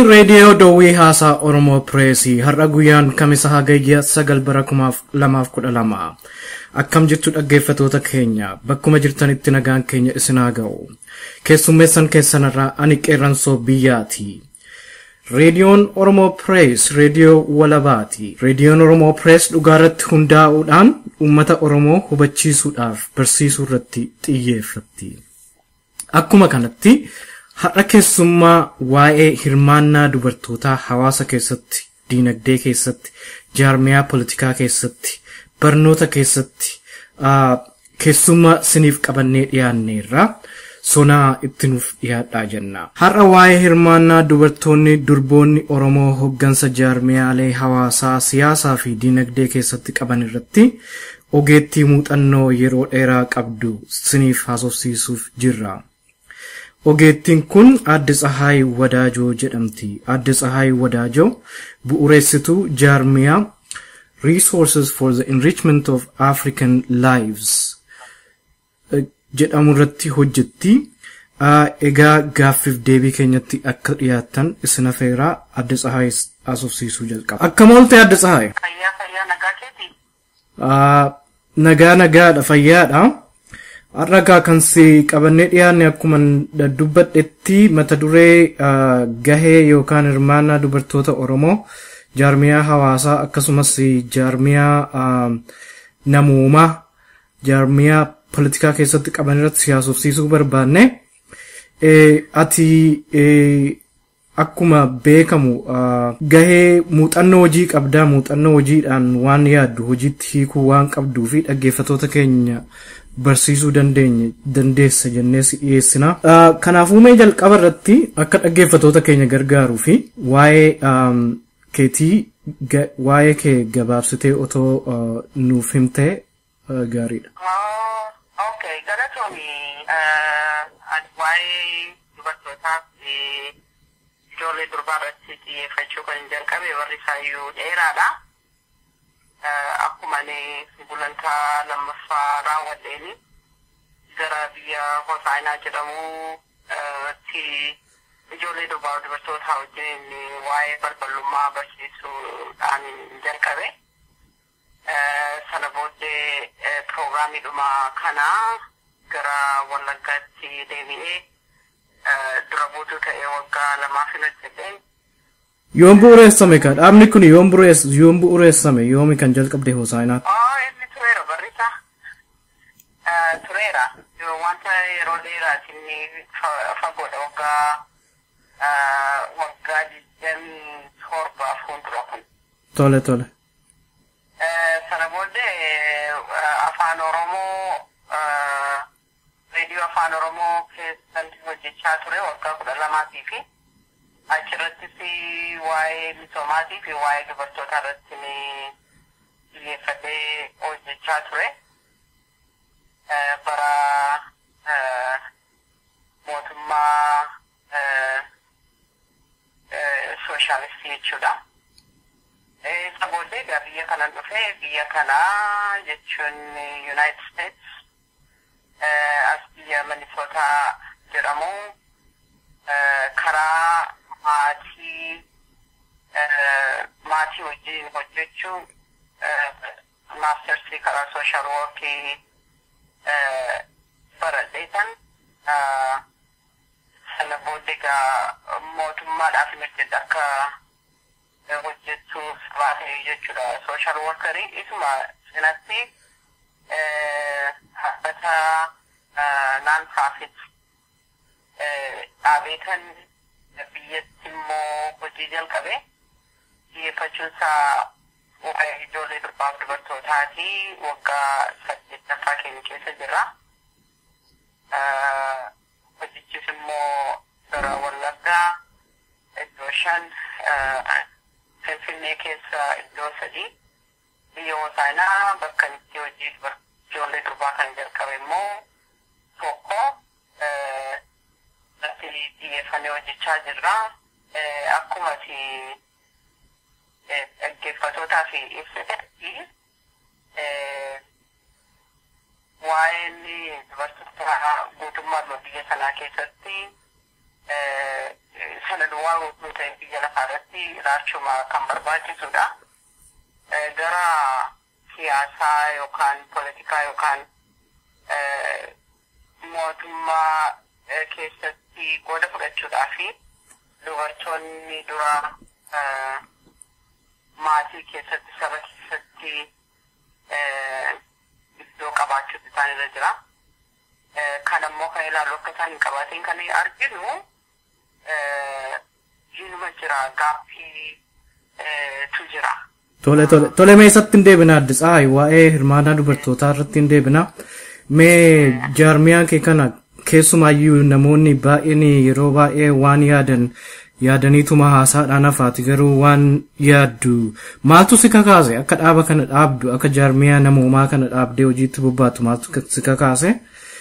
reediyoo Dowwii Haasaa Oromoo Pireesii har'a guyyaan kamisa hagayya sagal bara kumaaf lamaaf kudha lama. Akkam jirtu dhaggeeffatoota keenya bakkuma jirtanitti nagaan keenya isin haa ga'u. Keessummeessan keessanirraa ani qeerransoo biyyaati. Reediyoon Oromoo Pirees reediyoo walabaati. Reediyoon Oromoo Pirees dhugaarratti hundaa'uudhaan uummata Oromoo hubachiisuudhaaf barsiisuu irratti xiyyeeffatti. Akkuma kanatti har'a keessummaa waa'ee hirmaannaa dubartootaa hawaasa keessatti, diinagdee keessatti, jaarmiyaa politikaa keessatti, barnoota keessatti keessummaa siniif qabannee dhiyaanneerra sonaa itti nuuf dhiyaadhaa jenna. Har'a waa'ee hirmaannaa dubartoonni durboonni Oromoo hoggansa jaarmiyaalee hawaasaa siyaasaa fi diinagdee keessatti qaban irratti ogeettii muuxannoo yeroo dheeraa qabdu siniif haasofsiisuuf jirra. Ogeettiin kun Aadde Tsahaay Wadaajoo jedhamti. Aadde Tsahaay Wadaajoo bu'uureessituu jaarmiyaa Resources for the Enrichment of African Lives jedhamu irratti hojjetti. Egaa gaaffiif deebii keenyatti akka dhiyaattan isin afeeraa Aadde Tsahaay haasofsiisuu jalqaba. Akkam oolte Aadde Tsahaay? Fayyaa fayyaa nagaa keeti. Nagaa nagaadha fayyaadha. Har'a kan si qabannee dhiyaanne akkuma dubbadhetti mata duree gahee yookaan hirmaannaa dubartoota Oromoo jaarmiyaa hawaasaa akkasumas jaarmiyaa namoomaa jaarmiyaa politikaa keessatti qaban irratti siyaasofsiisuu barbaanne. Ati akkuma beekamu gahee muuxannoo hojii qabdaa muuxannoo hojiidhaan waan yaaddu hojiitti hiikuu waan qabduu fi dhaggeeffatoota keenya barsiisuu dandeenye dandeessa jennee si dhiyeessina. Kanaafuu mee jalqaba irratti akka dhaggeeffatoota keenya gargaaruu fi waa'ee keetii waa'ee kee gabaabsitee otoo nuuf himtee gaariidha. Okay, galatooni waa'ee dubartootaaf ijoollee durbaa irratti xiyyeeffachuu kan jalqabe warri isaayyuu dheeraadha. akkuma gulantaa lammaffaa raawwadheeni gara biyya hosaanaa jedhamu ti ijoollee durbaa dubartoota wajjin waa'ee balballummaa barsiisuudhaan jalqabe. Sana booddee piroograamiidhuma kanaa gara wallaggaatti deebi'ee dura buutuu ta'ee waggaa lamaaf hin hojjedheen Yoom bu'uureessame kan dhaabni kun yoom bu'uureessame yoomi kan jalqabde hosaanaatti? Oh, inni tureera barrisa. Tureera. Wanta yeroo dheeraati inni fagoodha waggaa waggaa digdamii torbaaf fuuldura kun. Tole tole. Sana booddee afaan Oromoo reediyoo afaan Oromoo keessatti hojjechaa ture waggaa kudha lamaatii fi achirrattis waa'ee misoomaatii fi waa'ee dubartootaa irratti ni xiyyeeffatee hojjechaa ture. Bara mootummaa sooshaalistii jechuudha. Isa booddee egaa biyya kanan dhufee biyya kanaa jechuun United States as biyya Minisootaa jedhamu karaa maatii maatii wajjin hojjechuu maastersii karaa sooshaal woorkii baradheetan sana booddee egaa mootummaadhaaf mirteedha akka hojjechuuf baatee jechuudha sooshaal woorkarii isuma cinatti dhaabbata naan profit dhaabeetan biyyatti immoo hojii jalqabe xiyyeeffachuunsaa waa'ee ijoollee durbaaf dubartootaati waggaa saddeettaffaa keenya keessa jirra. Hojichis immoo gara Wallaggaa iddoo shan Finfinnee keessa iddoo sadii biyya Hosaanaa bakka itti hojii ijoollee durbaa kan jalqabe immoo tokko irratti xiyyeeffannee hojjechaa jirra. Akkuma dhaggeeffatootaa fi ibsitetti waa'een dubartoota guutummaa biyya sanaa keessatti sana duwwaa guutuu ta'e biyya lafaa irratti ilaalchuma kan barbaachisudha. Gara siyaasaa yookaan poolitikaa yookaan mootummaa keessatti qooda fudhachuudhaa fi dubartoonni dura maatii keessatti saba keessatti iddoo qabaachuutu isaan irra jira. Kan ammoo kan ilaallu akka isaan hin qabaatiin kan arginu inuma jira gaaffiitu jira. Tole tole tole mee isatti hin deebina addis aayi waa'ee hirmaannaa dubartootaa irratti hin deebina. Mee jaarmiyaan kee kana keessumaayyuu namoonni baay'een yeroo baay'ee waan yaadan yaadaniituma haasaadhaan hafaati garuu waan yaaddu maaltu si kakaase akka dhaaba kana dhaabdu akka jaarmiyaa namoomaa kana dhaabdee hojiitti bobbaatu maaltu si kakaase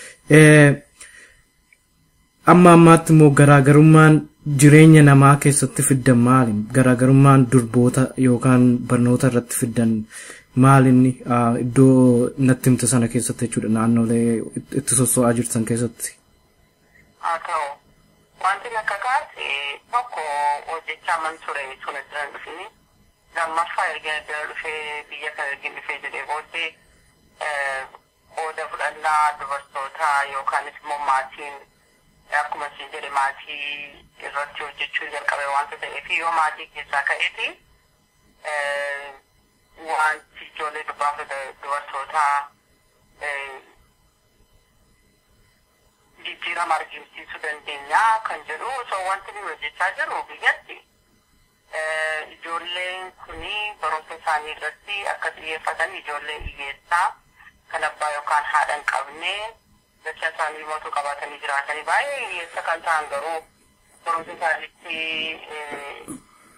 amma ammaatti immoo garaagarummaan jireenya namaa keessatti fiddan maali garaagarummaan durboota yookaan barnoota irratti fiddan maalinni iddoo natti himte sana keessatti jechuudha naannolee itti sosso'aa jirtan keessatti. Haa ta'u wanti na kakaase tokko hojjechaa man ture tuna jiran dhufini lammaffaa erga jala dhufee biyya kana ergin dhufee jedhee booddee qooda fudhannaa dubartootaa yookaanis immoo maatiin akkuma isin jedhe maatii irratti hojjechuu jalqabe wanta ta'eef yoo maatii keessaa ka'eeti wanti ijoollee dubbaaf dubartootaa jijjiirama argisiisuu dandeenya kan jedhu osoo wanti nuyi hojjechaa jirru biyyatti ijoolleen kuni barumsa isaanii irratti akka xiyyeeffatan ijoollee hiyyeessaa kan abbaa yookaan haadha hin qabne jecha isaanii mootuu qabaatanii jiraatanii baay'ee hiyyeessa kan ta'an garuu barumsa isaaniitti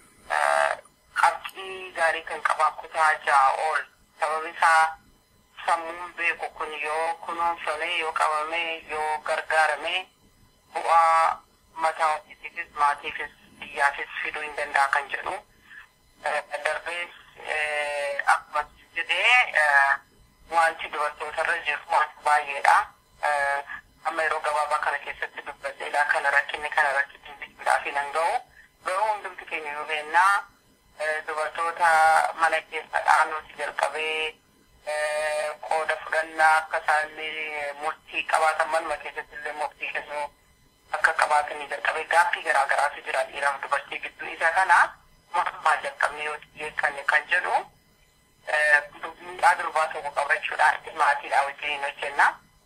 qabxii gaarii kan qaban kutaa ja'a ol sababi isaa sammuun beeku kun yoo kunuunfame yoo qabame yoo gargaarame bu'aa mataa ofiitiifis maatiifis biyyaafis fiduu hin danda'a kan jedhu darbees akkuma jedhee wanti dubartootarra jiru wanti baay'eedha. Amma yeroo gabaabaa kana keessatti dubbadheedha kana rakkinni kana rakkinni bituudhaaf hin ga'u garuu hundumti keenya yoo beennaa dubartoota mana keessa dhaanuuti jalqabee qooda fudhannaa akka isaan murtii qabaatan manuma keessatti illee murtii kennuu akka qabaatanii jalqabee gaaffii garaa garaatu jira dhiiraaf dubartii gidduu isa kana mootummaa jalqabnee yoo xiyyeeffanne kan jedhu miidhaa durbaa tokko qabachuudhaan maatiidhaa wajjin hojjenna.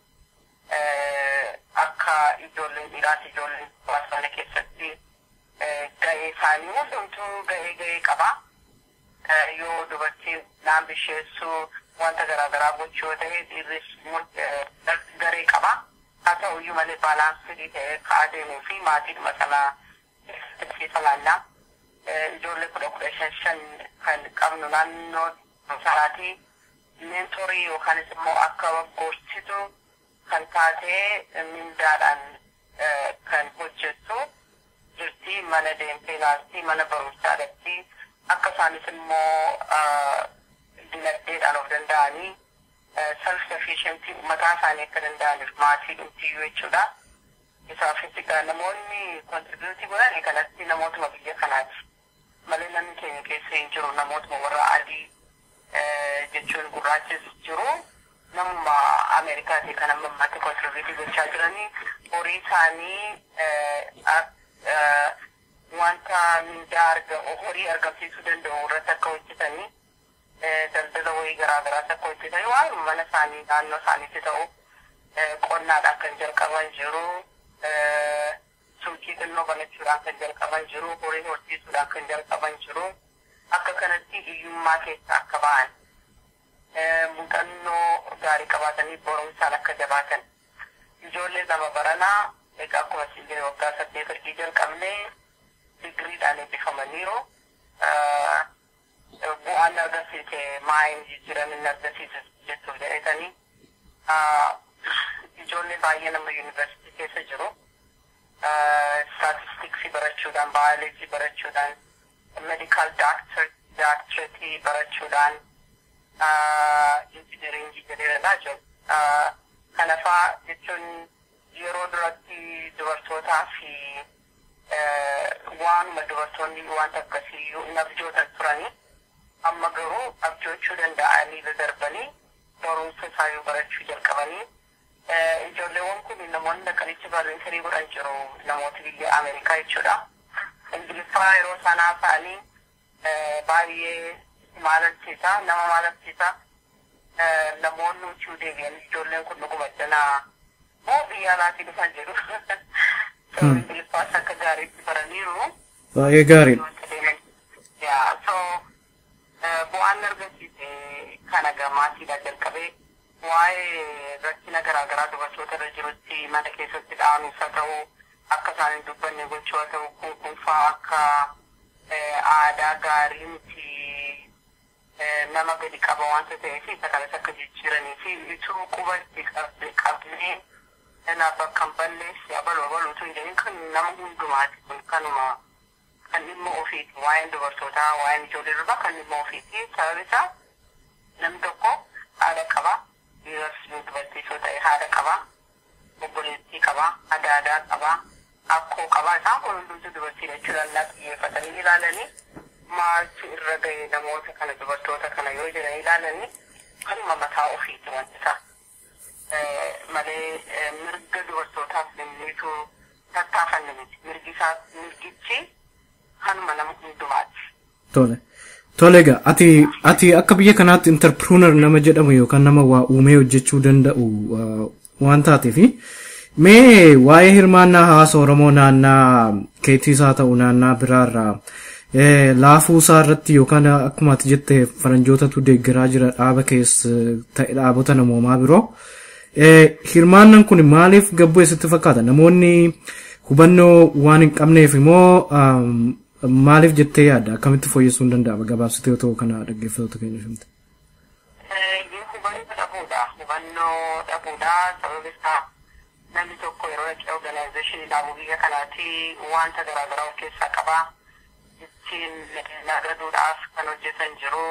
Akka ijoolleen dhiiraas ijoolleen durbaa keessatti ga'ee isaanii hundumtuu ga'ee ga'ee qaba. Yoo dubartiin naan bisheessuu wanta garaagaraa gochuu yoo ta'e dhiirris garee qaba. Haa ta'u iyyuu malee baalaansii ta'ee ka'aa deemuu fi maatiidhuma sanaa keessatti laannaa. Ijoollee kudha kudha shan shan kan qabnu naannoo sanaatii meentorii yookaanis immoo akka gorsitu kan taatee mindaadhaan kan hojjettu jirti mana deemtee ilaalti mana barumsaadhatti akka isaanis immoo dinagdeedhaan of danda'anii self sufficiency mataa isaanii akka danda'aniif maatii dhumtiyyuu jechuudha. Isaafis egaa namoonni kontribuutii godhan kanatti namootuma biyya kanaati. Malee namni keenya keessa hin jiru namootuma warra adii jechuun gurraachis jiru. Namuma Ameerikaati kan amma ammaatti kontribuutii gochaa jiranii horii isaanii wanta mindaa arga horii argamsiisuu danda'u irratti akka hojjetanii daldala wayii garaa garaas akka hojjetanii waan mana isaanii naannoo isaaniitti ta'u qonnaadhaan kan jalqaban jiru suuqii xinnoo banachuudhaan kan jalqaban jiru horii horsiisuudhaan kan jalqaban jiru akka kanatti hiyyummaa keessa akka ba'an muuxannoo gaarii qabaatanii barumsaan akka jabaatan ijoollee lama baranaa egaa akkuma isin jedhe waggaa saddeet ergii jalqabnee digiriidhaan eebbifamaniiru. Bu'aan argisiise maayin jijjiiran inni argisiise jechuuf jedhetanii ijoollee baay'ee nama yuunivarsiitii keessa jiru. Staatistiksii barachuudhaan, baayoloojii barachuudhaan, medikaal daaktireetii barachuudhaan injiniringii jedheeradhaa jiru. Kanafaa jechuun yeroo duratti dubartootaa fi waanuma dubartoonni wanta akkasii hin abjootan turanii amma garuu abjoochuu danda'anii darbanii barumsa isaanii barachuu jalqabanii ijoolleewwan kun namoonni dhaqanitti barreessanii godhan jiru namoota biyya Ameerikaa jechuudha. Ingiliffaa yeroo sanaa ta'anii baay'ee maalalchiisa nama maalalchiisa namoonni utuu deebi'an ijoolleen kun dhuguma janaa moo biyya alaatii dhufan jedhu ingiliffaas akka gaariitti baraniiru. Baay'ee gaariidha. So bu'aan argamsiise kana gamaatiidha jalqabee waa'ee rakkina garaagaraa dubartoota irra jirutti mana keessatti dhaanuus haa ta'u akka isaan hin dubbanne gochuu haa ta'u kun kunfaa akka aadaa gaarii miti nama gadi qaba wanta ta'eef isa kanas akka jijjiiranii fi ituu quba itti qabnee na bakka hin balleessi abaluu abaluutu hin jedhin kan nama hundumaati kun kanuma kan dhimma ofiiti waa'een dubartootaa waa'een ijoollee durbaa kan dhimma ofiiti sababni isaa namni tokko haadha qaba dhiiras dubartiisoo ta'e haadha qaba obboleettii qaba adaadaa qaba akkoo qaba isaan kun hundumtu dubartiidha jechuudha naa xiyyeeffatanii ilaalanii maaltu irra ga'e namoota kana dubartoota kana yoo jiran ilaalanii kanuma mataa ofiiti wanti isaa malee mirga dubartootaaf namniitu tattaafanne miti mirgi isaa mirgichi kanuma nama hundumaati. Tole. Tole egaa ati ati akka biyya kanaatti interpruunar nama jedhamu yookaan nama waa uumee hojjechuu danda'u waan taateefi mee waa'ee hirmaannaa hawaasa Oromoo naannaa keetiis haa ta'u naannaa biraarraa laafuu isaa irratti yookaan akkuma ati jette faranjootatu deeggaraa jira dhaaba keessa ta'e dhaabota namoomaa biroo. Hirmaannaan kun maaliif gabbuu eessatti fakkaata? Namoonni hubannoo waan hin qabneef immoo maaliif jettee yaadda? Akkamitti fooyyessuu hin danda'ama? Gabaabsitee yoo ta'u kana dhaggeeffattoota keenya himte. Hubannoo dhabuudha. Hubannoo dhabuudha. Sababni isaa namni tokko yeroo dhaqee organizeeshinii dhaabuu biyya kanaatti wanta garaagaraa of keessaa qaba. Ittiin nagaduudhaaf kan hojjetan jiru.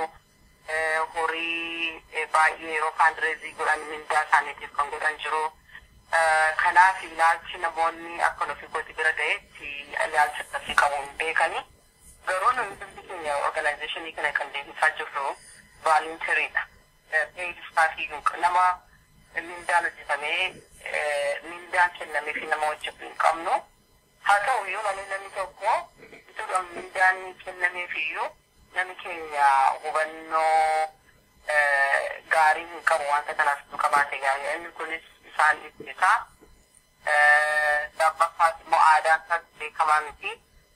horii baay'ee yeroo faandireezii godhan mindaa isaaniitiif kan godhan jiru. Kanaaf ilaalchi namoonni akka nufi gooti bira ga'etti ilaalcha akkasii qabu hin beekani. Garuu namni biyyi keenya organizeeshinii kana kan deebisaa jirru vaalinteriidha. Peeyid istaafii nama mindaan hojjetamee mindaan kennamee fi nama hojjetu hin qabnu. Haa ta'u iyyuu malee namni tokko bituudhaan mindaan kennameef iyyuu namni keenya hubannoo gaarii hin qabu wanta kanaaf nu qabaate gaarii inni kunis isaan ittisa lammaffaas immoo aadaan isaas beekamaa miti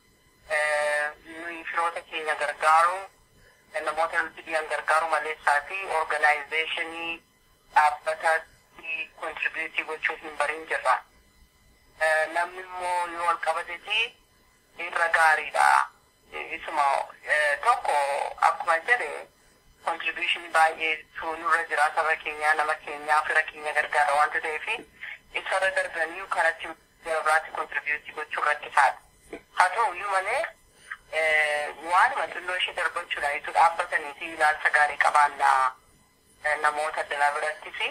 nuyi firoota keenya gargaaru namoota nuti dhiyan gargaaru maleessaa fi organaayizeeshinii dhaabbatatti kontribiutii gochuu hin barin jirra namni immoo yoo wal qabateti irra gaariidha. isuma tokko akkuma jedhe kontribuushinii baay'eetu nurra jira saba keenyaa nama keenyaa fira keenya gargaara wanta ta'eef isarra darbanii kanatti gara biraatti kontribuutii gochuu rakkisaadha. Haa ta'u iyyuu malee waanuma xinnoo ishee darbachuudhaan itti dhaabbatanii fi ilaalcha gaarii qabaannaa namoota addanaa biratti fi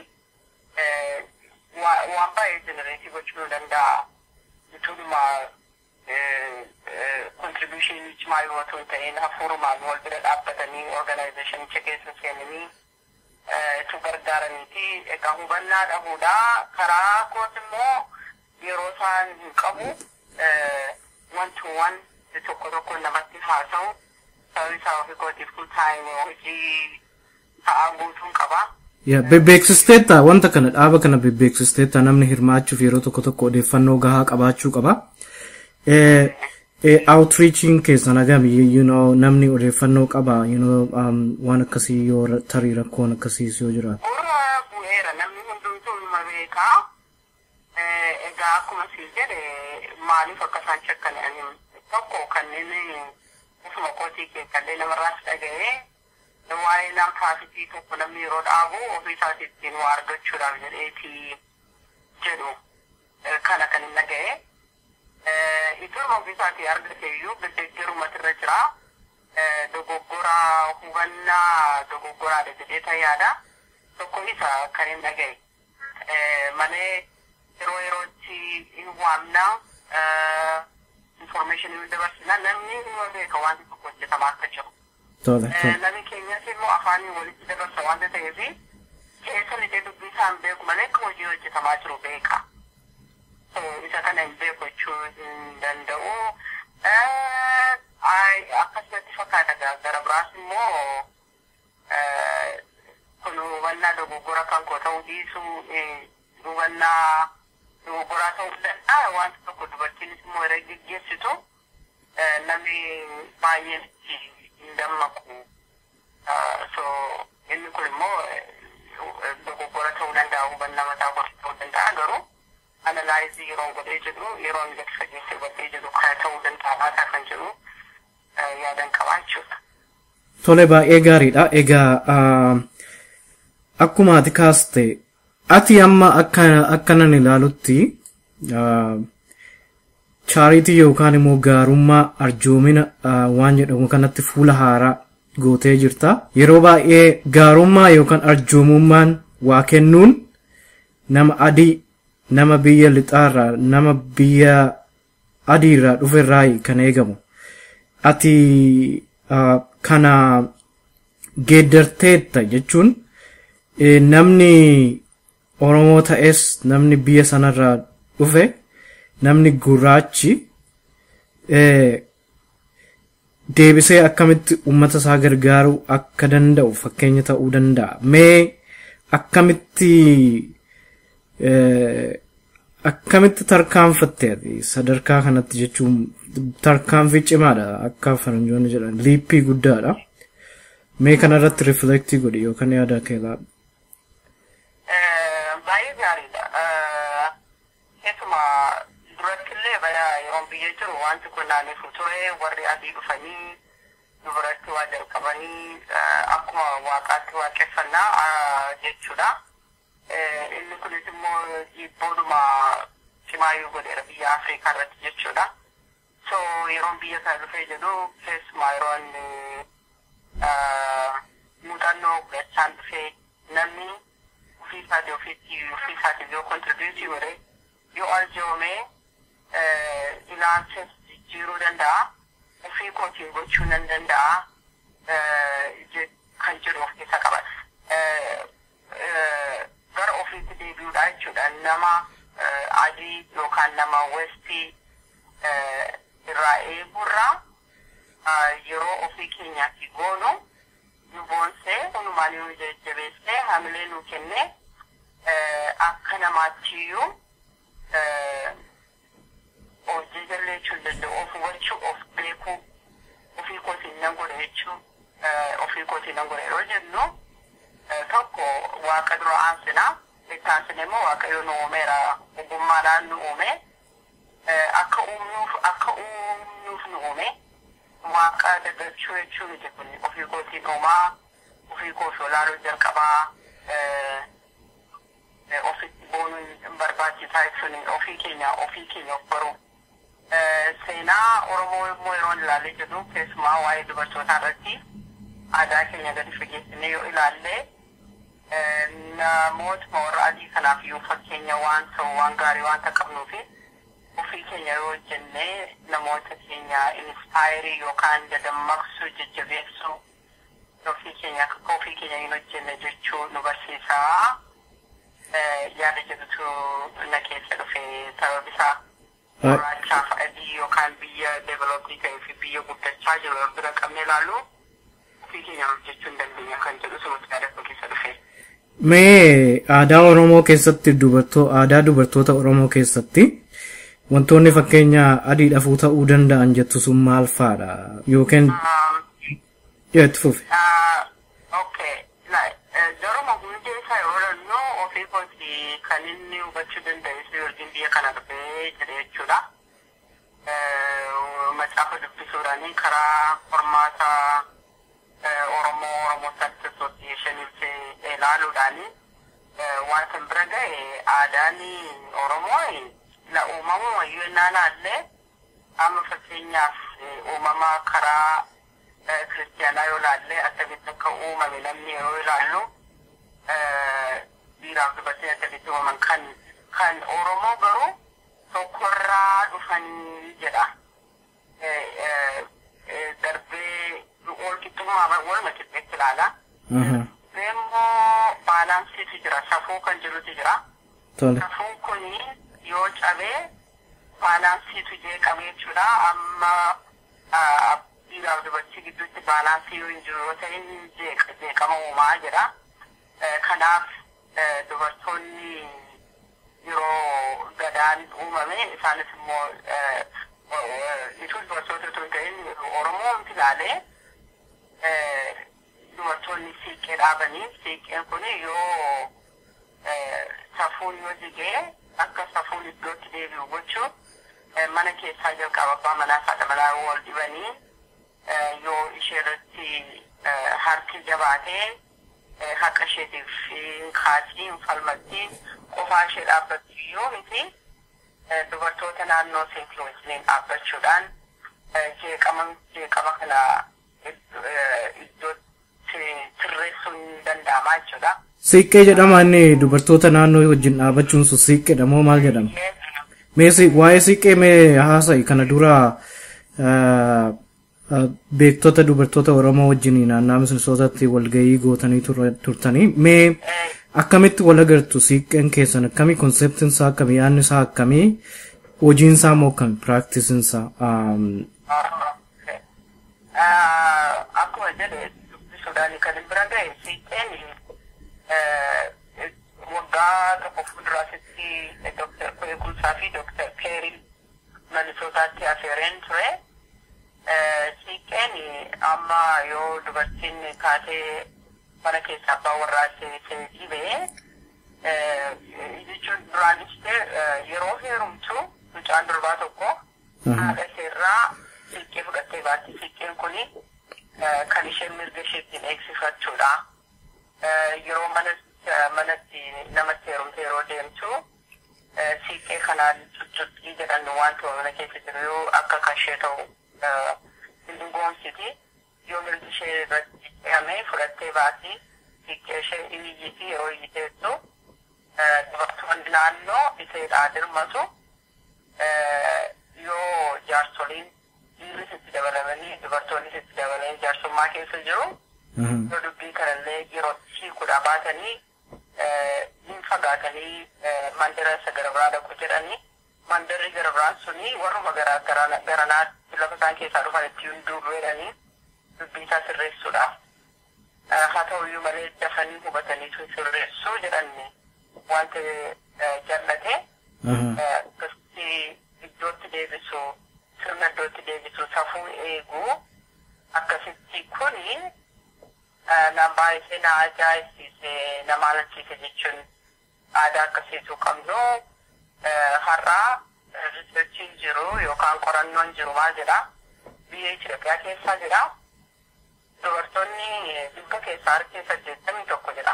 waan baay'ee jenereetii gochuu nu danda'a. Ituudhuma kontribuushinii cimaa yoo ta'u ta'een hafuurumaan wal bira dhaabbatanii organizeeshinicha keessa seenanii itti gargaaraniiti. Egaa hubannaa dhabuudha. Karaa koos immoo yeroo isaan hin qabu wanti waan tokko tokko namatti haasa'u sababni isaa ofii kootiif full time hojii ta'aa guutuun qaba. Bebbeeksisteetta wanta kana dhaaba kana bebbeeksisteetta namni hirmaachuuf yeroo tokko tokko odeeffannoo gahaa qabaachuu qaba. outreaching keessan agami you know namni odeeffannoo qaba you know um, waan akkasii yoo tarii rakkoon akkasiis yoo jiraatu. Gurra bu'eera namni hundumtuu numa beekaa. Egaa akkuma sii jedhe maaliif akka isaan shakkan tokko kanneen ofuma kootii keessallee namarraas dhaga'ee waa'ee nam taasitii tokko namni yeroo dhaabu ofii isaati ittiin waa argachuudhaaf jedheeti jedhu kana kan hin dhaga'e. Iddoo ofiisaatii argate iyyuu deddeeggaruu irra jira. Dogoggora hubannaa dogoggoraadha jedhee ta yaada. Tokko isa kan hin dhaga'e. Malee yeroo yerootti hin waamna. information dabarsina namni nima beeka wanti tokko hojjetamaa akka jiru. Tole, tole. Namni keenyas immoo afaanii walitti dabarsa wanta ta'eef keessa lixee dubbii isaan beeku malee akka hojii hojjetamaa jiru beeka. Isa kana hin beeku jechuu hin danda'u. Akkasumatti fakkaata gara biraas immoo kun hubannaa dogoggora kan koo ta'uu dhiisu hubannaa dogoggoraa ta'uu danda'a wanti tokko dubartiinis immoo yeroo geggeessitu namni baay'een itti hin dammaqu. So inni kun immoo dogoggora ta'uu danda'a hubannaa mataa koo ta'uu danda'a garuu analaayizii yeroo godhee jedhu yeroo inni gadi fageessee godhee jedhu kana ta'uu danda'a laataa kan jedhu yaadan qabaa jechuudha. Tole baay'ee gaariidha. Egaa akkuma ati kaaste ati amma akkanan ilaalutti chaaritii yookaan immoo gaarummaa arjoomina waan jedhamu kanatti fuula haaraa gootee jirta. Yeroo baay'ee gaarummaa yookaan arjoomummaan waa kennuun nama adii nama biyya lixaarraa nama biyya adiirraa dhuferraa kan eegamu. Ati kana geeddarteetta jechuun namni Oromoo ta'es namni biyya sanarraa dhufe namni gurraachi deebisee akkamitti uummata isaa gargaaruu akka danda'u fakkeenya ta'uu danda'a. Mee akkamitti akkamitti tarkaanfatte sadarkaa kanatti jechuun tarkaanfii cimaadha akka faranjoonni jedhan liippii guddaadha. Mee kanarratti riflektii godhi yookaan yaada kee laadhu. Baay'ee gaariidha. Keessuma durattillee bara yeroo biyya jiru wanti kun naanneef ture warri adii dhufanii dubaratti waa jalqabanii akkuma waaqaatti waaqeffannaa jechuudha. Inni kunis immoo jibboodhuma cimaayyuu godheera biyya Afrikaa irratti jechuudha. So yeroon biyya kana dhufee jedhu keessumaa yeroo inni muuxannoo godhachaan dhufee namni ofii isaatii ofiitti ofii isaatiif yoo kontribiuutii godhe yoo arjoomee ilaalcha jijjiiruu danda'a ofii kootiin gochuu nan danda'a kan jedhu of keessa qaba. Gara ofiitti deebi'uudha jechuudha nama adii yookaan nama westii irraa eegurraa yeroo ofii keenyaatti goonu nu boonsee hunumaan nu jajjabeessee hamilee nu kenne akka namaattiyyuu of jajalleechuu danda'u of hubachuu of beekuu ofii kootiin nan godha jechuu ofii kootiin nan godha yeroo jennu tokko waaqa dura aansinaa itti aansine immoo waaqayyo nu uumeera ogummaadhaan nu uume akka uumnuuf akka uumnuuf nu uume waaqa daggachuu jechuu miti kun ofii kootiin uumaa ofii koofi olaaluu jalqabaa ofitti boonuun barbaachisaa jechuun ofii keenya ofii keenya of baruu. Seenaa Oromoo immoo yeroo ilaalle jedhu keessumaa waa'ee dubartootaa irratti aadaa keenya gadi fageessinee yoo ilaalle namoota warra adii kanaaf iyyuu fakkeenya waan ta'u waan gaarii waanta qabnuufi ofii keenya yoo hojjennee namoota keenya inspaayirii yookaan dadammaqsuu jajjabeessuu ofii keenya akka ofii keenya hin hojjenne jechuu nu barsiisaa yaada jedhutu na keessa dhufe sababni isaa gurraachaaf adii yookaan biyya deeveloppii ta'ee fi biyya guddachaa jiru bira qabnee ilaallu ofii keenya hojjechuu hin dandeenya kan jedhu sumatti yaada koo keessa dhufe. Mee aadaa Oromoo keessatti dubartoo aadaa dubartoota Oromoo keessatti wantoonni fakkeenya adiidhafuu ta'uu danda'an jettu sun maal fa'aadha yookiin itti fufi. Okay. Jaruma hundee isaa yeroo jennu ofii kooti kan inni hubachuu danda'u yookiin biyya kana dhufee jira jechuudha. Macaafa dubbisuudhaan karaa qormaata Oromoo Oromoo Science Associationitti ilaaluudhaan wanta bira ga'e aadaan Oromoo la uumamu wayyuu ennaan allee amma fakkeenyaaf uumama karaa kiristiyaanaa yoo ilaalle akkamitti akka uumame namni yeroo ilaallu dhiiraaf dubartiin akkamitti uumaman kan kan Oromoo garuu tokkorraa dhufanii jedha. darbee walqixxummaa waluma qixxeetti ilaala. Immoo baalaansiitu jira safuu kan jirutu jira. Safuun kun yoo cabee baalaansiitu jeeqame jechuudha. Amma dhiiraaf dubartii gidduutti baalaansii yoo hin jiru yoo ta'e jeeqama uumaa jedha. Kanaaf dubartoonni yeroo gadaan uumame isaanis immoo ituu dubartoota tun ta'in Oromoon ilaalee dubartoonni siiqqee dhaabanii siiqqeen kun yoo safuun yoo jigee akka safuun iddootti deebi'u gochuun mana keessaa jalqaba abbaa manaa haadha manaa wal dibanii yoo ishee irratti harki jabaatee haqa isheetiif hin kaasii hin falmattii qofaa ishee dhaabbattu yoo miti dubartoota naannoo seetii wajjiniin dhaabbachuudhaan jeeqama jeeqama kana iddootti sirreessuun ni danda'ama jechuudha. Siiqqee jedhama inni dubartoota naannoo wajjin dhaabbachuun sun siiqqeedha moo maal jedhama? Mee waa'ee siiqqee mee haasa'i kana dura beektota dubartoota Oromoo wajjin naannaa misirsootatti walgahii gootanii turtanii mee akkamitti wal agartu siiqqeen keessan akkamii konseptiin isaa akkamii yaadni isaa akkamii hojiin isaa moo akkami piraaktisin isaa. Akkuma jedhe dubbisuudhaan kan bira gahe siiqqeen waggaa tokko fuulduraasitti Dooktar Kweekumsaa fi Dooktar Keerii Manisootaatti afeereen ture. Siiqqeen amma yoo dubartiin kaatee mana keessaa abbaa warraa ishee dhibee jechuun duraanis yeroo heerumtu mucaan durbaa tokko haadha isheerraa siiqqee fudhattee baatti. Siiqqeen kuni kan isheen mirga isheettiin eegsifachuudha. Yeroo manatti namatti heerumte yeroo deemtu siiqqee kanaan cuccuqqii jedhan wanta mana keessa jiru yoo akka kashee ta'u hin goonsiti. Yoo mirgi ishee irratti ce'amee fudhattee baati. Siiqqee ishee iyyiti yeroo iyyiteettu dubartoonni naannoo iseedhaa dirmatu yoo jaarsoliin dhiirris itti dabalamanii dubartoonnis itti dabalanii jaarsummaa keessa jiru. Yoo dubbii kanallee yeroo hiikuudha baatanii hin fagaatanii mandara isa gara biraa dhaqu jedhanii mandarri gara biraan suni warruma garanaatti lafa isaan keessaa dhufan itti hunduu jedhanii dubbii isaa sirreessuudhaaf. Haa ta'uyyuu malee dafanii hubatanii sirreessuu jedhanni wanta jallate akkasitti iddootti deebisu sirna iddootti deebisu safuu eeguu akkasitti kuni nama baay'ee na ajaa'ibsiise nama alalchiise jechuun aadaa akkasiitu qabnu har'aa riisarchiin jiru yookaan qorannoon jiru maal jedha biyya Itoophiyaa keessa jira dubartoonni dhibba keessaa harki saddeettamii tokko jedha.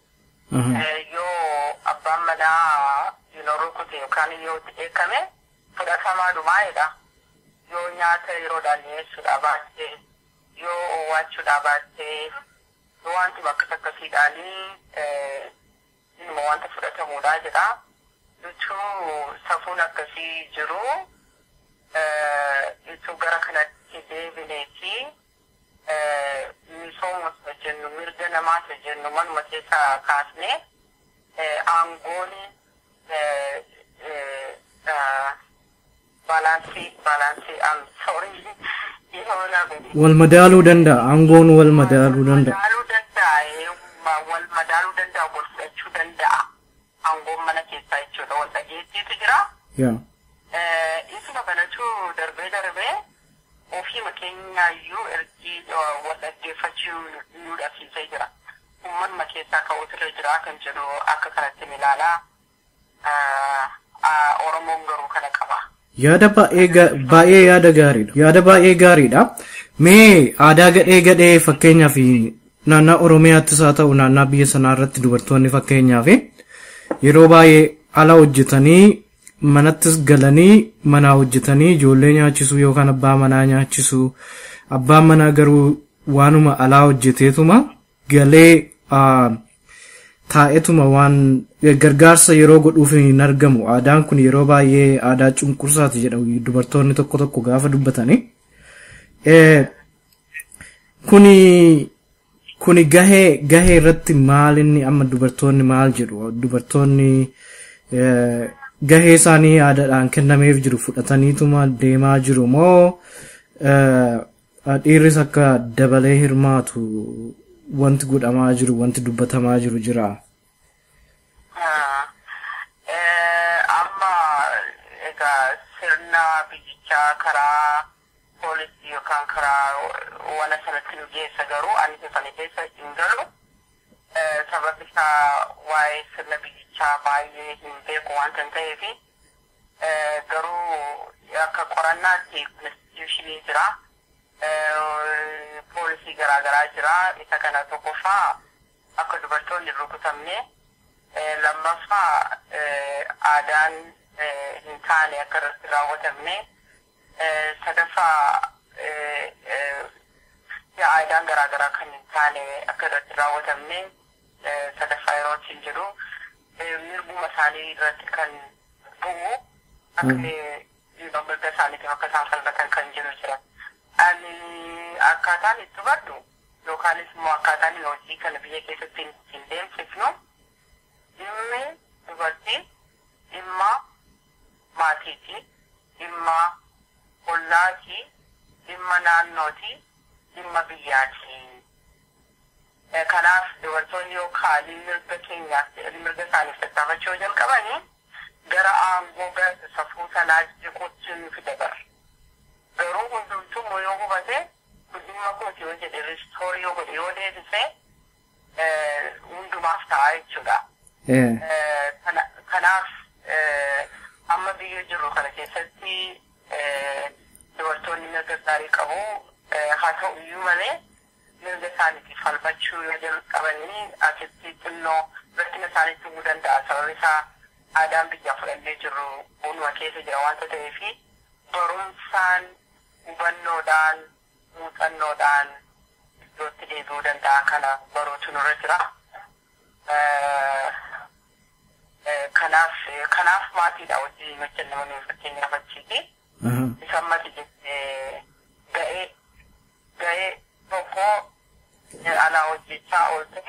Yoo abbaan manaa yeroo rukute yookaan yoo itti eekame fudhatamaa dhumaa'edha. Yoo nyaata yeroodhaan dhiyeessuudhaa baattee yoo oowwaachuudhaa baattee yoo wanti bakka akkasiidhaanii ilma wanta fudhatamuudhaa jedha. Jechuun safuun akkasii jiru itti gara kanatti deebinee fi misooma jennu mirga namaata jennu manuma keessaa kaasne aangoon baalaansii baalaansii am sorry wal madaaluu danda'a aangoon wal madaaluu danda'a. Madaaluu danda'a wal madaaluu danda'a wal fudhachuu danda'a aangoon mana keessaa jechuudha wal dhageettiitu jira. Yaa. Isuma kanatu darbee darbee ofii keenyaayyuu ergi wal dhaggeeffachuu nu dhabsiisee jira. Uummanuma keessaa ka'uutu irra jira kan jedhu akka kanatti ni ilaalaa. Oromoon garuu kana qaba. Yaada baay'ee yaada gaariidha. Yaada baay'ee gaariidha. Mee aadaa gadhee gadhee fakkeenyaaf naannaa Oromiyaattis haa ta'u naannaa biyya sanaa irratti dubartoonni fakkeenyaaf yeroo baay'ee ala hojjetanii manattis galanii manaa hojjetanii ijoollee nyaachisuu yookaan abbaa manaa nyaachisuu abbaan manaa garuu waanuma alaa hojjeteetuma galee taa'etuma waan gargaarsa yeroo godhuuf hin argamu aadaan kun yeroo baay'ee aadaa cunqursaati jedhamu dubartoonni tokko tokko gaafa dubbatanii kuni kuni gahee gahee irratti maal inni amma dubartoonni maal jedhu dubartoonni gahee isaanii aadaadhaan kennameef jiru fudhataniituma deemaa jiru moo dhiirris akka dabalee hirmaatu wanti godhamaa jiru wanti dubbatamaa jiru jira. Amma egaa sirna biyyichaa karaa poolisii yookaan karaa wana sanatti nu geessa garuu ani sana keessa hin galu. Sababni isaa waa'ee sirna biyyichaa baay'ee hin beeku waan kan ta'eef garuu akka qorannaatti konstituushinii jira. Poolisii garaagaraa jira. Isa kana tokkoffaa akka dubartoonni hin rukutamne lammaffaa aadaan hin taane akka irratti raawwatamne sadaffaa aadaan garaagaraa kan hin taane akka irratti raawwatamne sadaffaa yeroo ittiin jedhu mirguma isaanii irratti kan bu'u akka mirga isaaniitiif akka isaan falmatan kan jiru jira. Ani akkaataan itti hubadhu yookaanis immoo akkaataan hojii kana biyya keessatti hin deemsifnu dhimmi dubartii dhimma maatiiti dhimma ollaati dhimma naannooti dhimma biyyaati. Kanaaf dubartoonni yookaan mirga keenyaaf mirga isaaniif tattaafachuu jalqabanii gara aangoo gara safuu sanaa jiquutti nu fida Garuu hundumtuu yoo hubate dhimma kooti yoo jedhe ristoorii yoo godhe yoo deebise hundumaaf ta'a jechuudha. Kanaaf amma biyya jiru kana keessatti dubartoonni mirga gaarii qabu haa ta'u iyyuu malee mirga isaaniitiif falmachuu yoo jalqabanii asitti xinnoo rakkina isaaniitti himuu danda'a sababni isaa aadaan biyyaa fudhannee jirru uumama keessa jira wanta ta'eef barumsaan hubannoodhaan muuxannoodhaan iddootti deebi'uu danda'a kana baruutu nurra jira. Kanaaf kanaaf maatiidha wajjin hojjennamanii fakkeenyaaf achiiti. Isa ammati jettee ga'ee ga'ee tokko alaa hojjechaa oolte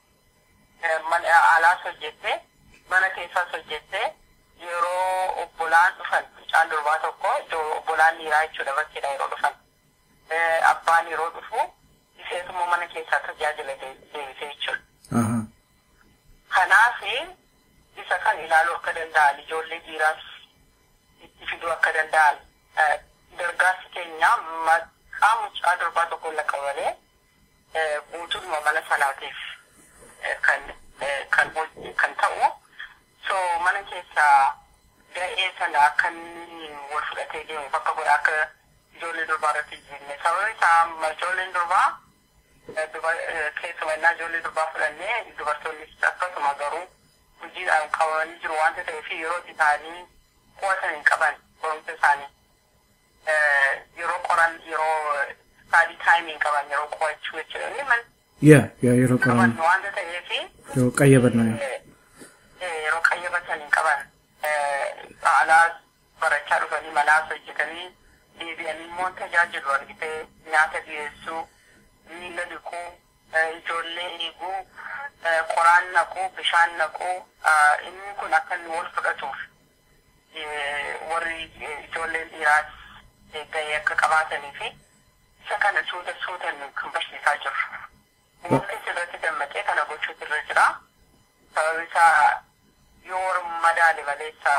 alaas hojjette mana keessaas hojjette yeroo obbolaan dhufan mucaan durbaa tokko iddoo obbolaan dhiiraa jechuudha bakkeedha yeroo dhufan. Abbaan yeroo dhufu isheetummoo mana keessaa tajaajila deebisee jechuudha. Kanaaf isa kan ilaaluu akka danda'an ijoollee dhiiraas itti fiduu akka danda'an gargaarsi keenya maqaa mucaa durbaa tokko lakkaa'alee guutummaa mana sanaatiif kan kan kan ta'u so mana keessaa ga'ee sana akka inni wal fudhatee deemu bakka godha akka ijoollee durbaa irratti jenne sababni isaa ijoolleen durbaa keessumaa innaa ijoollee durbaa fudhannee dubartoonnis akkasuma garuu hojiidhaan qabamanii jiru wanta ta'eef yeroo isaanii qo'atan hin qaban barumsa isaanii yeroo qoran yeroo staadii taayimiin qaban yeroo qo'achuu jechuudha inni man yaa yaa yeroo qoran wanta ta'eef yeroo qayyabannaa yeroo qayyabatan hin qaban alaas barachaa dhufanii manaas hojjetanii deebi'anii immoo tajaajilu argitee nyaata dhiyeessuu miila dhiquu ijoollee eeguu qoraan naquu bishaan naquu inni kun akka inni wal fudhatuuf warri ijoolleen dhiiraas gahee akka qabaatanii fi isa kana suuta suutan kan barsiisaa jiru. Uummanni sirratti dammaqee kana gochuutu irra jira. Sababni isaa yoo madaale maleessa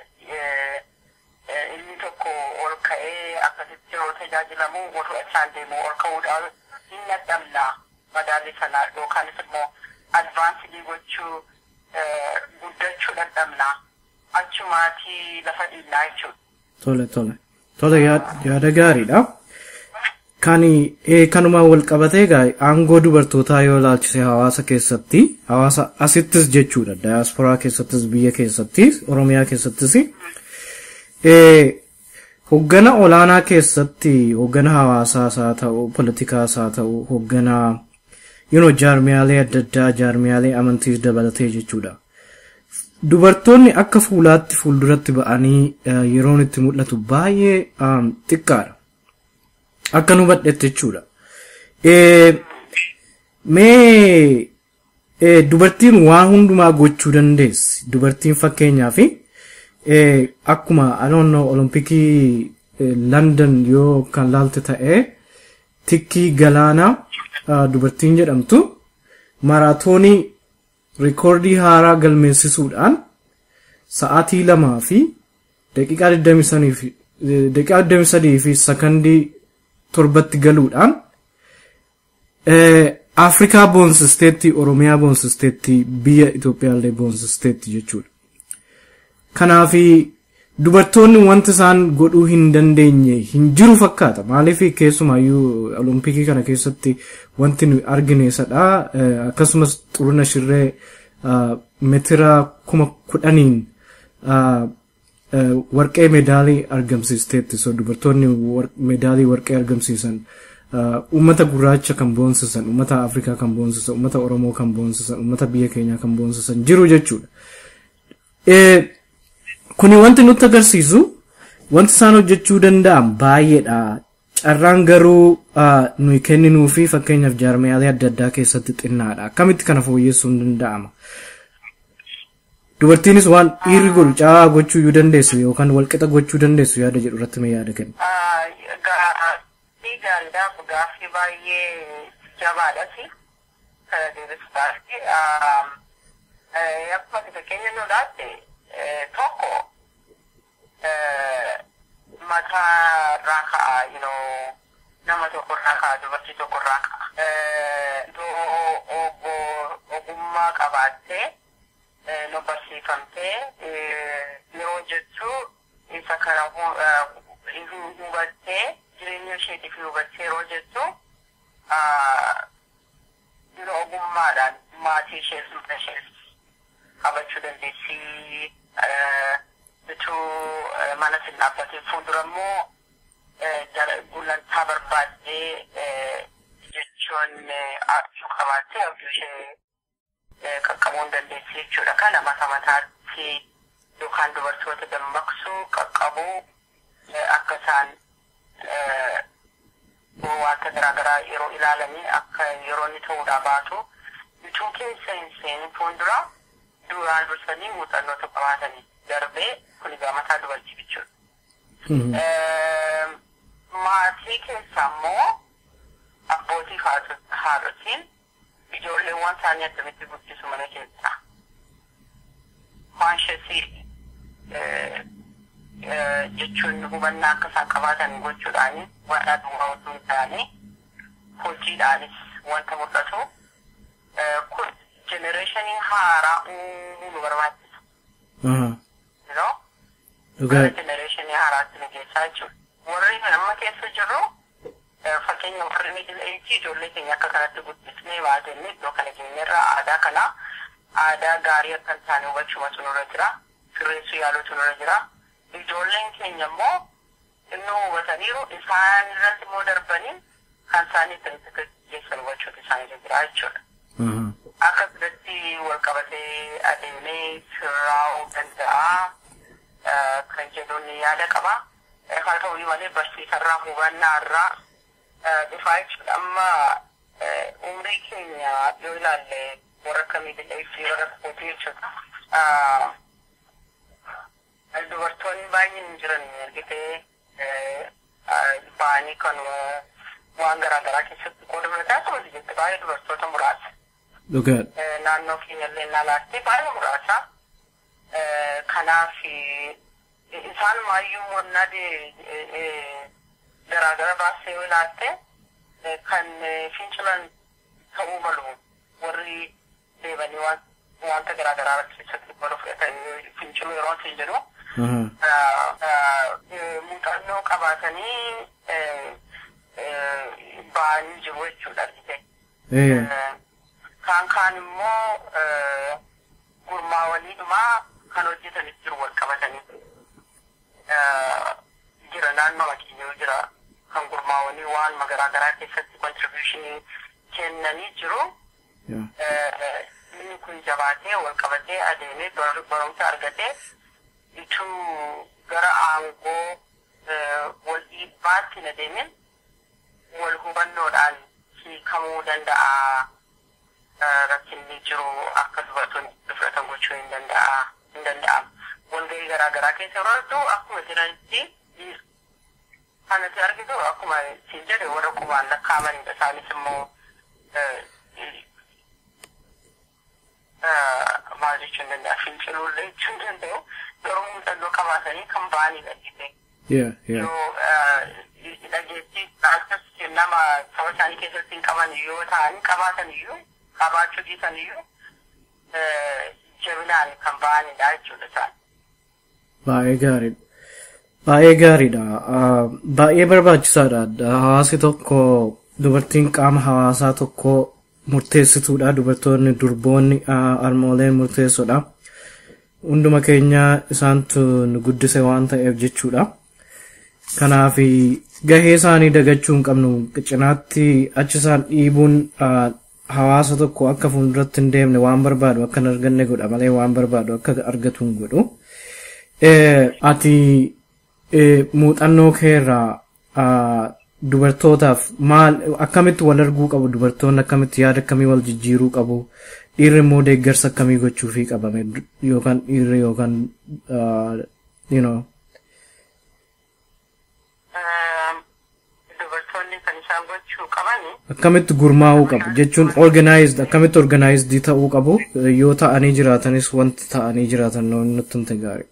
inni tokko ol ka'ee akkasitti yeroo tajaajilamu wal fudhachaan deemu ol ka'uudhaan hin dadhabna madaalli sanaa yookaanis immoo advaansii gochuu guddachuu dadhabna achumaatii lafa dhiinnaa jechuudha. Tole tole. Tole yaada gaariidha. Kan kanuma wal qabatee egaa aangoo dubartootaa yoo ilaalchise hawaasa keessatti hawaasa asittis jechuudha daayasporaa keessattis biyya keessattis oromiyaa keessattis hoggana olaanaa keessatti hoggana hawaasaas haa ta'u politikaas haa ta'u hoggana yuno jaarmiyaalee adda addaa jaarmiyaalee amantiis dabalatee jechuudha. Dubartoonni akka fuulaatti fuulduratti ba'anii yeroon itti mul'atu baay'ee xiqqaadha. akka nu hubadhetti jechuudha. Mee dubartiin waa hundumaa gochuu dandeessi. Dubartiin fakkeenyaa fi akkuma aloonnoo olompikii London yoo kan laalte ta'ee tikkii galaanaa dubartiin jedhamtu maraatoonii rikoordii haaraa galmeessisuudhaan sa'aatii lamaa fi daqiiqaa 23 fi sakandii torbatti galuudhaan Afrikaa boonsisteetti Oromiyaa boonsisteetti biyya Itoophiyaallee boonsisteetti jechuudha. Kanaafi dubartoonni wanti isaan godhuu hin dandeenye hin jiru fakkaata. Maaliif keessumaayyuu olompikii kana keessatti wanti nu argine isadha. Akkasumas xuruna shirree meetira kuma kudhaniin warqee medaalii argamsiisteetti. So dubartoonni medaalii warqee argamsiisan uummata gurraacha kan boonsisan, uummata Afrikaa kan boonsisan, uummata Oromoo kan boonsisan, uummata biyya keenyaa kan boonsisan jiru jechuudha. Kuni wanti nutti agarsiisu wanti isaan hojjechuu danda'an baay'eedha. Carraan garuu nuyi kenninuu fi fakkeenyaaf jaarmiyaalee adda addaa keessatti xinnaadha. Akkamitti kana fooyyessuun danda'ama? Dubartiinis waan dhiirri godhu caalaa gochuu yoo dandeessu yookaan walqixa gochuu dandeessu yaada jedhu irratti mee yaada kenna? Gaariidhaaf gaaffii baay'ee jabaadhasi. Kana deebisuudhaaf akkuma fakkeenya nu laatte tokko mataa irraa ka'a you know nama tokko irraa ka'a dubartii tokko irraa ka'a iddoo ogummaa qabaattee nu barsiifamtee yeroo jechuu isa kana hubattee jireenya isheetiif hubattee yeroo jechuu yeroo ogummaadhaan maatii ishees mana ishees qabachuu dandeessi. bituu mana sin dhaabbatee fuuldura immoo gulantaa barbaaddee jechuun abjuu qabaattee abjuu ishee qaqqabuu hin dandeessi jechuudha. Kana mata mataatti yookaan dubartoota dammaqsuu qaqqabuu akka isaan wanta garaagaraa yeroo ilaalanii akka yeroo inni ta'uudhaa baatu bituu keessa hin seenin fuuldura duraan dursanii muuxannoota qabaatanii darbee kun egaa mataa dubartii jechuudha. Maatii keessa immoo abbootii haadhotiin ijoolleewwan isaanii akkamitti guddisu mana keessa. Konsheesii jechuun hubannaa akka isaan qabaatan gochuudhaani warra duwwaa osoo hin taane hojiidhaanis wanta mul'atu. Kun jenereeshinii haaraa uumuu nu barbaachisa. know? Dhugaa. Generation haaraatti nu geessaa jechuudha. Warri amma keessa jirru fakkeenya warri miidhina eetii ijoollee keenya akka kanatti guddisnee baatenne iddoo kana keenyarraa aadaa kana aadaa gaarii akka hin taane hubachumatu nurra jira. Sirreessuu yaaluutu nurra jira. Ijoolleen keenya immoo innoo hubataniiru isaan irratti immoo darbanii kan isaanii itti geessan hubachuutu isaanirra jira jechuudha. akka biratti wal qabatee adeemee sirraa'uu danda'a kan jedhuun yaada qaba. Haa ta'u malee barsiisarraa hubannaarraa dhufaa jechuudha. Amma umrii keenya yoo ilaalle warra akka miidhagina fi warra kootii jechuudha. Dubartoonni baay'een hin jiran argitee ba'anii kan waan garaagaraa keessatti qooda fudhataa turte jette baay'ee dubartoota muraasa. Dhugaa. naannoo keenyallee ilaalaatte baay'ee muraasa. Kanaaf isaan maayyuu wannaa garaagara baasee yoo ilaalte kan fincilan ta'uu malu warri deebanii wanta garaagaraa keessatti baru fudhatanii finciluu yeroo ta'e jedhu. Muuxannoo qabaatanii ba'anii jiru jechuudha argite. Kaan kaan immoo gurmaawaniidhumaa kan hojjetanis jiru wal qabatanii jira naannoo keenya jira kan gurmaawanii waan garaa garaa keessatti kontribuushinii kennanii jiru. Inni kun jabaatee wal qabatee adeemee barumsa argatee ituu gara aangoo wal dhiibbaatti hin adeemin wal hubannoodhaan hiikamuu danda'a. Rakkinni jiru akka dubartoonni fudhatan gochuu hin danda'a. Hin danda'amu. Walgahii garaa garaa keessa yeroo argitu akkuma jiranitti kanatti argitu akkuma siin jedhe warra qubaan lakkaa'amanidha. Isaanis immoo maal jechuu hin danda'a finciluullee jechuu hin danda'u garuu muuxannoo qabaatanii kan ba'anidha jedhee. Yoo dhageettii akkas nama saba isaanii keessatti hin qaban yoo ta'an qabaatan iyyuu qabaachuu dhiisan iyyuu jabinaan kan ba'anidha jechuudha isaan. Baay'ee gaariidha. Baay'ee gaariidha. Baay'ee barbaachisaadha. Hawaasi tokko dubartiin qaama hawaasaa tokko murteessituudha. Dubartoonni durboonni harmooleen murteessoodha. Hunduma keenya isaantu nu guddise waan ta'eef jechuudha. Kanaaf gahee isaanii dagachuu hin qabnu cinaatti achi isaan dhiibuun hawaasa tokko akka fuulduratti hin deemne waan barbaadu akka hin arganne godha malee waan barbaadu akka argatu hin godhu. Ati muuxannoo keerraa dubartootaaf maal akkamitti wal arguu qabu dubartoonni akkamitti yaada akkamii wal jijjiiruu qabu dhiirri immoo deeggarsa akkamii gochuufii qabame yookaan dhiirri yookaan you know. Dubartoonni kan isaan gochuu qabani. Akkamitti gurmaa'uu qabu jechuun organized akkamitti organized ta'uu qabu yoo ta'anii jiraatanis wanti ta'anii jiraatan nutti hin gaarii.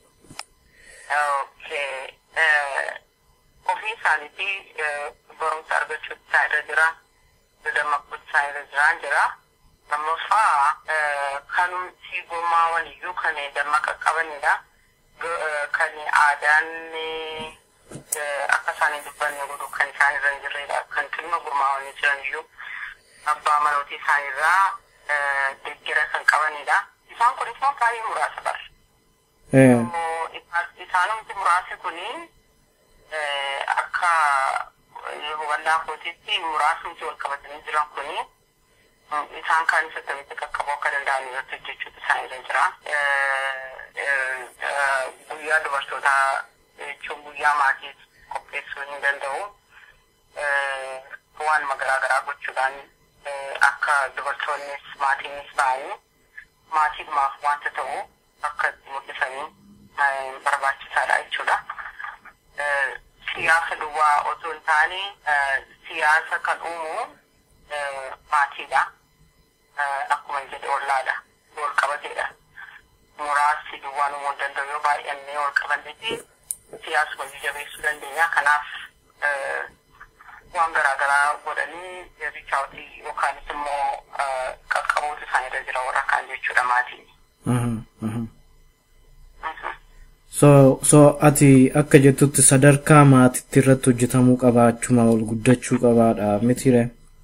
ofii isaaniitii barumsa argachuu isaa irra jira dammaquu isaa irra jiraan jira lammaffaa kanumti gurmaa'an iyyuu kan dammaqa qabanidha kan aadaan akka isaan hin dubbanne godhu kan isaan irra hin jirredha kan dhimma gurmaa'anii jiran iyyuu abbaa manootii isaan irraa deeggara kan qabanidha isaan kun immoo baay'ee muraasa bara. Isaanumti muraasi kunii akka hubannaa kootiitti muraasumti wal qabatanii jiran kuni isaan kaan isa akkamitti qaqqabuu akka danda'an irratti hojjechuutu isaan irra jira. Guyyaa dubartootaa jechuun guyyaa maatii qopheessuu hin danda'u. Waanuma garaa garaa gochuudhaan akka dubartoonnis maatiinis ba'anii maatiidhumaaf wanta ta'u akka mul'isanii barbaachisaadha jechuudha. siyaasa duwwaa otoo hin taane siyaasa kan uumu maatiidha. Akkuma jedhe ollaadha. Wal qabateedha. Muraasni duwwaan uumuu hin danda'u yoo baay'annee wal qabanneeti siyaasuma jabeessuu dandeenya. Kanaaf waan garaa garaa godhanii riichaawutii yookaanis immoo qaqqabuutu isaan irra jira warra kaan jechuudha maatiin. So, so ati akka jettutti sadarkaa maatitti irratti hojjetamuu qabaa achuma ol guddachuu qabaadha mitire.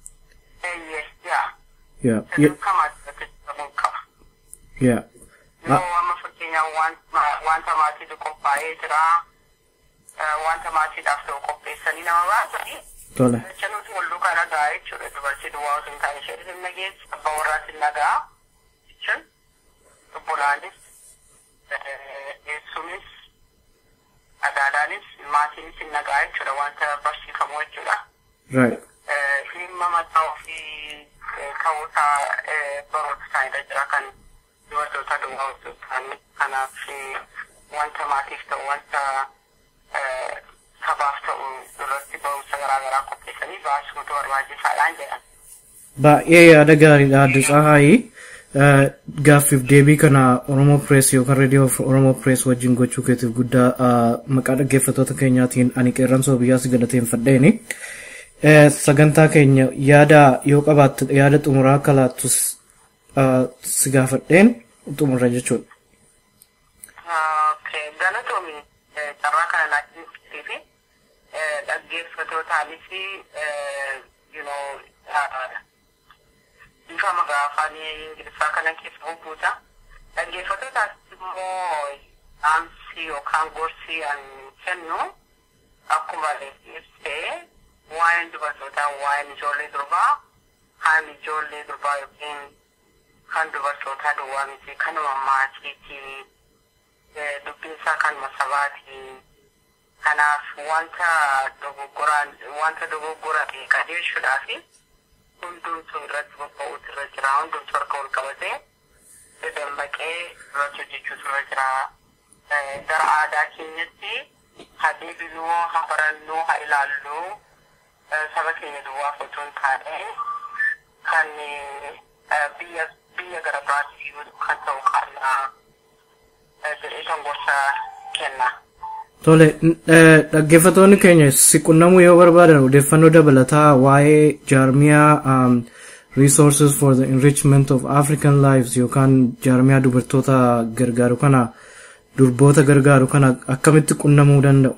Yaa. Sadarkaa maatitti hojjetamuu qaba. Yaa. Yoo amma fakkeenyaaf wanta maatiitu qophaa'ee jira wanta maatiidhaaf ta'u qopheessanii nama baasanii. Tole. Jechanuuti wal duukaa nagaa jechuudha dubartii duwwaa osoo hin taane ishee hin nageessu abbaa warraas hin nagaa jechuun obbolaanis eessuunis adaadaanis maatiinis hin nagaa jechuudha wanta barsiifamu jechuudha. Right. Dhimma mataa ofii ta'uusaa baroota isaanirra jira kan dubartoota duwwaa osoo ta'an kanaaf wanta maatiif ta'u wanta sabaaf ta'u irratti barumsa garaa garaa qopheessanii baasuutu barbaachisaadhaan jedhan. Baay'ee yaada gaariidha adda tsahaayii. gaaffiif deebii kana Oromoo Press yookaan reediyoo Oromoo Press wajjin gochuu keetiif guddaa maqaa dhaggeeffattoota keenyaatiin ani qeerransoo biyyaa si galateeffadheeni. Sagantaa keenya yaada yoo qabaatte yaada xumuraa akka laattus si gaafadheen xumurra jechuudha. Galatoomi carraa kana laattii fi dhaggeeffattootaanis you know bifa magaa afaan ingiliffaa kana keessa hubbuuta. Dhaggeeffattootaas immoo dhaamsi yookaan gorsi an kennu akkuma ibsee waa'een dubartootaa waa'een ijoollee durbaa haan ijoollee durbaa yookiin kan dubartootaa duwwaa miti kanuma maatiiti dubbiinsaa kanuma sabaati Kanaaf wanta dogoggoraan wanta dogoggorate qajeelchuudhaaf hundumtuu irratti bobba'uutu irra jira. Hundumtuu harka ol qabatee dammaqee irratti hojjechuutu irra jira. Gara aadaa keenyatti haa deebinuu, haa barannuu, haa ilaalluu saba keenya duwwaaf otoo hin taane kan biyya biyya gara biraatti kan ta'u qabna jedhee kan gorsa kenna. Tole, dhaggeeffatoonni keenya si qunnamuu yoo barbaadan odeeffannoo dabalataa waa'ee jaarmiyaa resources for the enrichment of African lives yookaan jaarmiyaa dubartoota gargaaru kana durboota gargaaru kana akkamitti qunnamuu danda'u?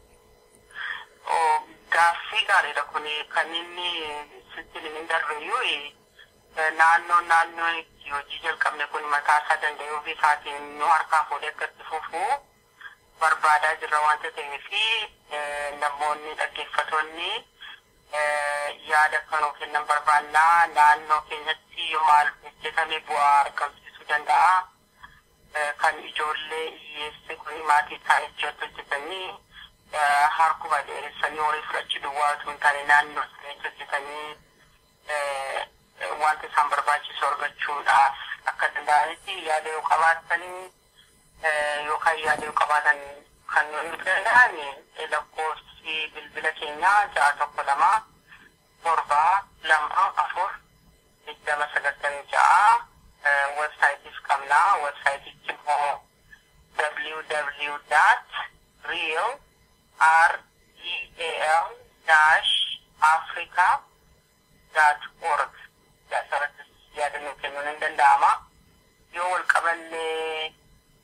Gaaffii gaariidha kun kan inni sitti hin darbeyyuu naannoo naannoo itti hojii jalqabne kun mataa isaa danda'ee ofii isaatiin nu harkaa fuudhee akkatti fufuu barbaadaa jirra wanta ta'eef namoonni dhaggeeffatoonni yaada kanuu kennan barbaannaa naannoo keenyatti yoo maal hojjetame bu'aa argamsiisuu danda'a. Kan ijoollee hiyyeessi kun maatii isaanii ijoollee hojjetanii harkuma dheeressanii horii fudhachuu duwwaa osoo hin taane naannoo isaanii hojjetanii wanta isaan barbaachisu argachuudhaaf akka danda'anitti yaada yoo qabaatanii yookaan yaada yoo qabaatan kan nuyi danda'an lakkoofsi bilbila keenyaa ja'a tokko lama torba lama afur digdama sagaltamii ja'a websaayitiis qabna websaayitichi immoo www dot real r e a l dash africa dot org asirratti yaadannoo kennuun hin danda'ama yoo wal qaballee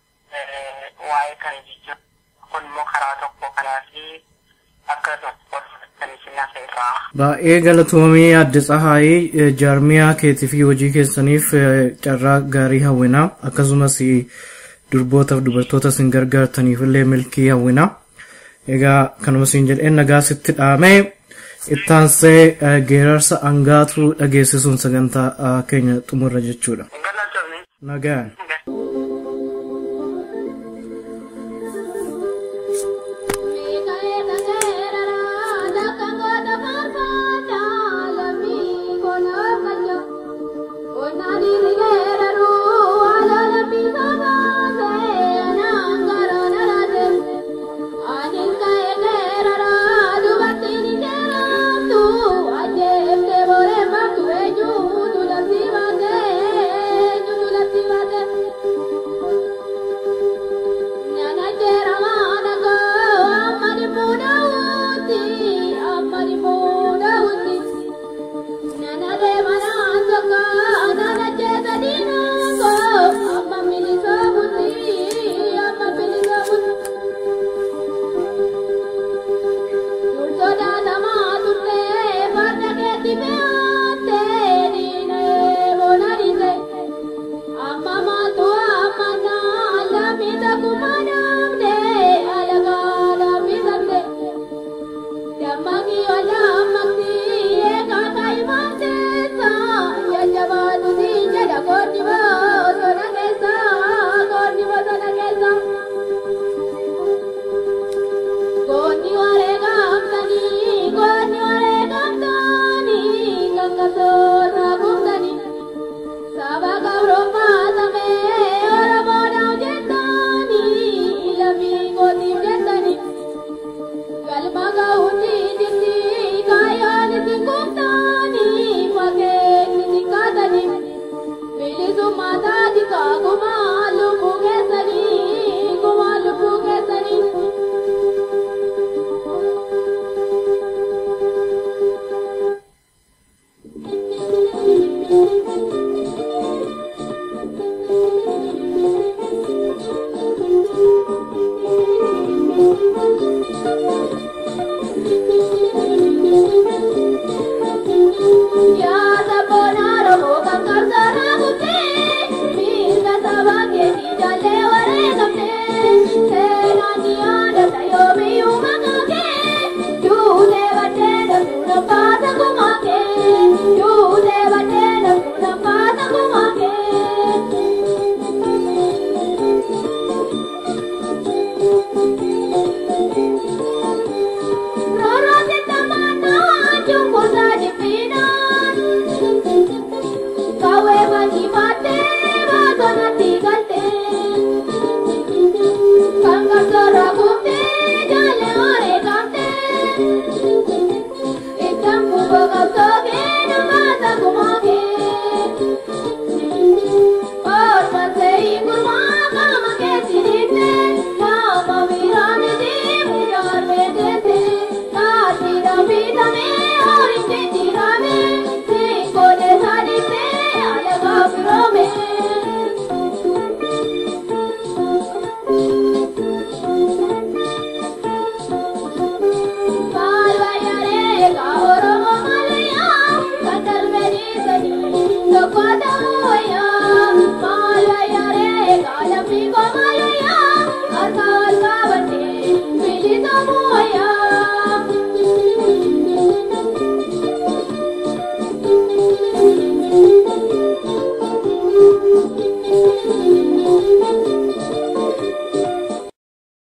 waa'ee kana jechuun kun immoo karaa tokko kanaafi akkasumas wal fudhatanii sinnaasa irraa. Baay'ee galatoomii adde Tsahaayii jaarmiyaa keetii fi hojii keessaniif carraa gaarii hawwina akkasumas durbootaaf dubartoota isin gargaartaniif illee milkii hawwina. Egaa kanuma isin jedheen nagaa sitti dhaamee ittaansee geerarsa angaatuu dhageessisuun sagantaa keenya xumurra jechuudha. Nagaan. Saba Gauroma